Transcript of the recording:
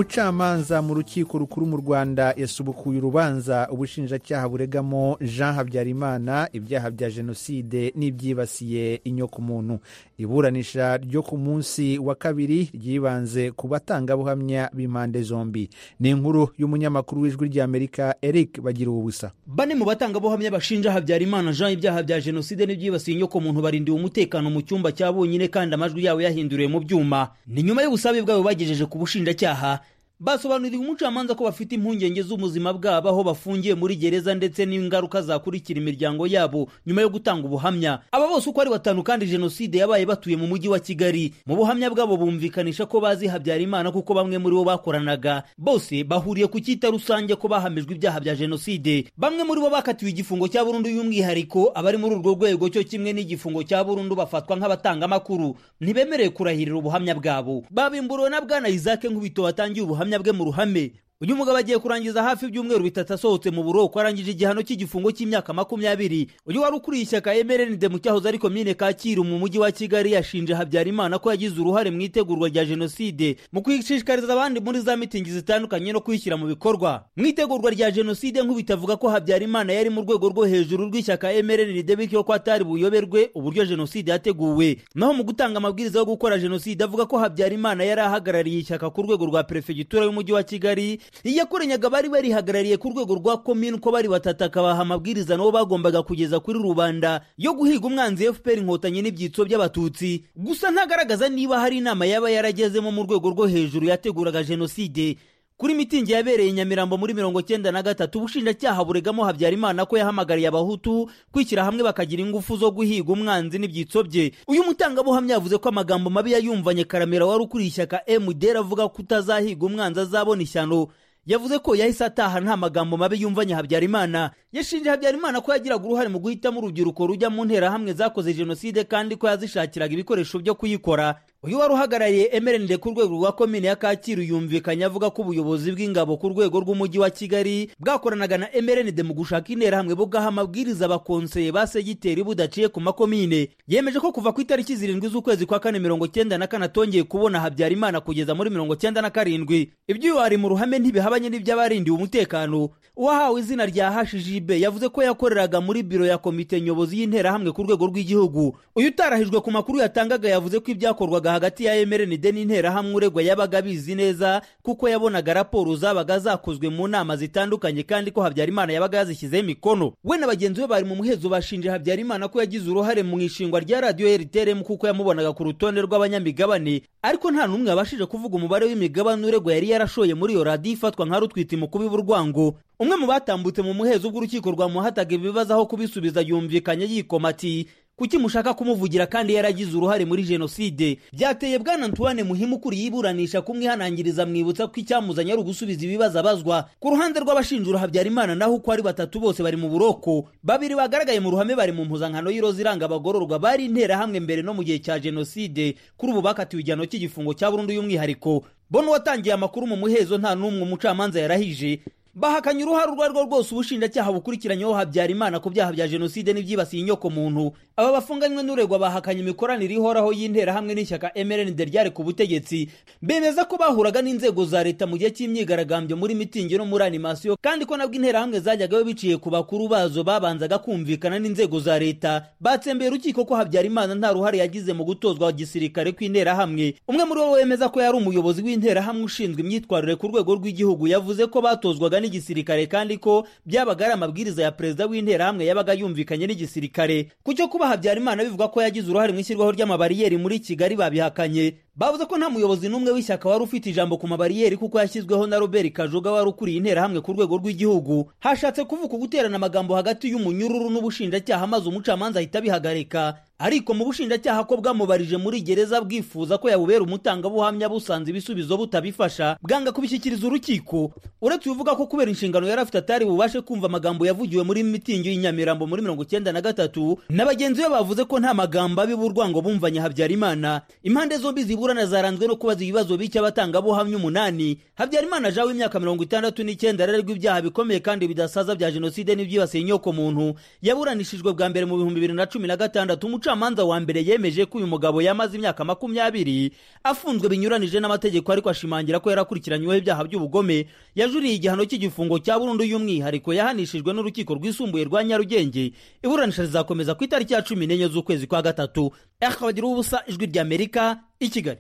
umucamanza mu rukiko rukuru mu rwanda yasubukuye urubanza ubushinjacyaha buregamo jean habyarimana ibyaha bya jenoside n'ibyibasiye inyokomuntu iburanisha ryo ku munsi wa kabiri ryibanze ku batangabuhamya b'impande zombi ni inkuru y'umunyamakuru w'ijwi ry'amerika eric bagira ubusa bane mu batangabuhamya bashinja habyarimana jean ibyaha bya jenoside n'ibyibasiye inyokomuntu barindiwe umutekano mu cyumba cya bonyine kandi amajwi yabo yahinduriwe mu byuma ni nyuma y'ubusabe bwabo bagejeje ku bushinjacyaha basobanuriwe umucamanza ko bafite impungenge z'ubuzima bwabo aho bafungiye muri gereza ndetse n'ingaruka zakurikira imiryango yabo nyuma yo gutanga ubuhamya aba bose uko ari batanu kandi jenoside yabaye batuye mu mujyi wa kigali mu buhamya bwabo bumvikanisha ko bazi habyarimana kuko bamwe muri bo bakoranaga bose bahuriye ku cyita rusange ko bahamijwe ibyaha bya jenoside bamwe muri bo bakatiwe igifungo cya burundu y'umwihariko abari muri urwo rwego cyo kimwe n'igifungo cya burundu bafatwa nk'abatangamakuru ntibemerewe kurahirira ubuhamya bwabo babimburiwe na bwana isaac nkubito watangiye ubuhamya ubuhamya bwe mu ruhame uyu mugabo agiye kurangiza hafi ibyumweru bitatu asohotse mu buroko arangije igihano cy'igifungo cy'imyaka makumyabiri uyu wari ukuriye ishyaka emerenide mu cyahoze ari komine kacyiru mu mujyi wa kigali yashinje habyarimana ko yagize uruhare mu itegurwa rya jenoside mu kwishishikariza abandi muri za mitingi zitandukanye no kuyishyira mu bikorwa mu itegurwa rya jenoside nk'ubitavuga ko habyarimana yari mu rwego rwo hejuru rw'ishyaka emerenide bityo ko atari buyoberwe uburyo jenoside yateguwe naho mu gutanga amabwiriza yo gukora jenoside avuga ko habyarimana yari ahagarariye ishyaka ku rwego rwa perefegitura y'umujyi wa kigali iyakoranyaga bari barihagarariye ku rwego rwa komini uko bari batatu akabaha amabwiriza nabo bagombaga kugeza kuri rubanda yo guhiga umwanzi fpr inkotanyi n'ibyitso by'abatutsi gusa ntagaragaza niba hari inama yaba yaragezemo mu rwego rwo hejuru yateguraga jenoside kuri mitingi yabereye nyamirambo muri mirongo cyenda na gatatu ubushinjacyaha buregamo habyarimana ko yahamagariye abahutu kwishyira hamwe bakagira ingufu zo guhiga umwanzi n'ibyitso bye uyu mutangabuhamya yavuze ko amagambo mabi yayumvanye karamira wari ukuriye ishyaka mdr avuga ko utazahiga umwanzi azabona ishyano yavuze ko yahise ataha nta magambo mabi yumvanye habyarimana yashinje habyarimana ko yagiraga uruhare mu guhitamo urubyiruko rujya mu nterahamwe zakoze jenoside kandi ko yazishakiraga ibikoresho byo kuyikora uyu wari uhagarariye emerenide ku rwego rwa komine ya kacyiru yumvikanye avuga ko ubuyobozi bw'ingabo ku rwego rw'umujyi wa kigali bwakoranaga na emerenide mu gushaka interahamwe bugaha amabwiriza abakonseye ba segiteri budaciye ku makomine yemeje ko kuva ku itariki zirindwi z'ukwezi kwa kane mirongo cyenda na kane atongeye kubona habyarimana kugeza muri mirongo cyenda na karindwi iby'iwari mu ruhame ntibihabanye n'iby'abarindiwe umutekano uwahawe izina rya hashijibe yavuze ko yakoreraga muri biro ya komite nyobozi y'interahamwe ku rwego rw'igihugu uyu utarahijwe ku makuru yatangaga yavuze ko ibyakorwaga hagati ya emerenide n'interahamwe uregwa yabaga abizi neza kuko yabonaga raporo zabaga zakozwe mu nama zitandukanye kandi ko habyarimana yabaga yazishyizeho imikono we na bagenzi be bari mu muhezo bashinje habyarimana ko yagize uruhare mu ishingwa rya radiyo rtrm kuko yamubonaga ku rutonde rw'abanyamigabane ariko nta n'umwe wabashije kuvuga umubare w'imigabane uregwa yari yarashoye muri iyo radiyo ifatwa nka rutwite imukubi b'urwango umwe mu batambutse mu muhezo bw'urukiko rwamuhataga ibibazo aho kubisubiza yumvikanye yikoma ati kuki mushaka kumuvugira kandi yaragize uruhare muri jenoside byateye bwana ntuwane muhimu ukuriye iburanisha kumwihanangiriza mwibutsa ko icyamuzanye ari ugusubiza ibibazo abazwa ku ruhande rw'abashinjura habyarimana naho uko ari batatu bose bari mu buroko babiri bagaragaye mu ruhame bari mu mpuzankano y'iroza iranga abagororwa bari interahamwe mbere no mu gihe cya jenoside kuri ubu bakatiwe igihano cy'igifungo cya burundu y'umwihariko bo n'uwatangiye amakuru mu muhezo nta n'umwe umucamanza yarahije bahakanye uruhare urwo ari rwo rwose ubushinjacyaha bukurikiranyeho habyarimana ku byaha bya jenoside n'ibyibasiye inyokomuntu aba bafunganywe n'uregwa bahakanye imikoranire ihoraho y'interahamwe n'ishyaka mrnd ryari ku butegetsi bemeza ko bahuraga n'inzego za leta mu gihe cy'imyigaragambyo muri mitingi no muri animasiyo kandi ko nabwo interahamwe zajyagayo biciye ku bakuru bazo babanzaga kumvikana n'inzego za leta batsembeye urukiko ko habyarimana nta ruhare yagize mu gutozwa gisirikare kw'interahamwe umwe muri bo wemeza ko yari umuyobozi w'interahamwe ushinzwe imyitwarire ku rwego rw'igihugu yavuze ko batozwaga n'igisirikare kandi ko byabaga ari amabwiriza ya perezida w'interahamwe yabaga yumvikanye n'igisirikare ku cyo kuba habyarimana bivuga ko yagize uruhare mu ishyirwaho ry'amabariyeri muri kigali babihakanye bavuze ko nta muyobozi n'umwe w'ishyaka wari ufite ijambo ku mabariyeri kuko yashyizweho na robert kajuga wari ukuriye interahamwe ku rwego rw'igihugu hashatse kuvuka guterana amagambo hagati y'umunyururu n'ubushinjacyaha maze umucamanza ahita abihagarika ariko mu bushinjacyaha ko bwamubarije muri gereza bwifuza ko yabubera umutangabuhamya busanze ibisubizo butabifasha bwanga kubishyikiriza urukiko uretse ubivuga ko kubera inshingano yari afite atari bubashe kumva amagambo yavugiwe muri mitingi y'inyamirambo muri mirongo icyenda na gatatu na bagenzi be bavuze ko nta magambo abiba urwango bumvanye habyarimana impande zombi ziburana zaranzwe no kubaza ibibazo bike abatangabuhamya umunani habyarimana jean w'imyaka mirongo itandatu n'icyenda arererwa ibyaha bikomeye kandi bidasaza bya jenoside n'ibyibasiye inyokomuntu yaburanishijwe bwa mbere mu bihumbi bibiri na cumi na gatandatu umucamanza wa mbere yemeje ko uyu mugabo yamaze imyaka makumyabiri afunzwe binyuranije n'amategeko ariko ashimangira ko yarakurikiranyweho ibyaha by'ubugome yajuriye igihano cy'igifungo cya burundu y'umwihariko yahanishijwe n'urukiko rwisumbuye rwa nyarugenge iburanisha rizakomeza ku itariki ya cumi n'enye z'ukwezi kwa gatatu ehwagira ubusa ijwi ry'amerika i kigali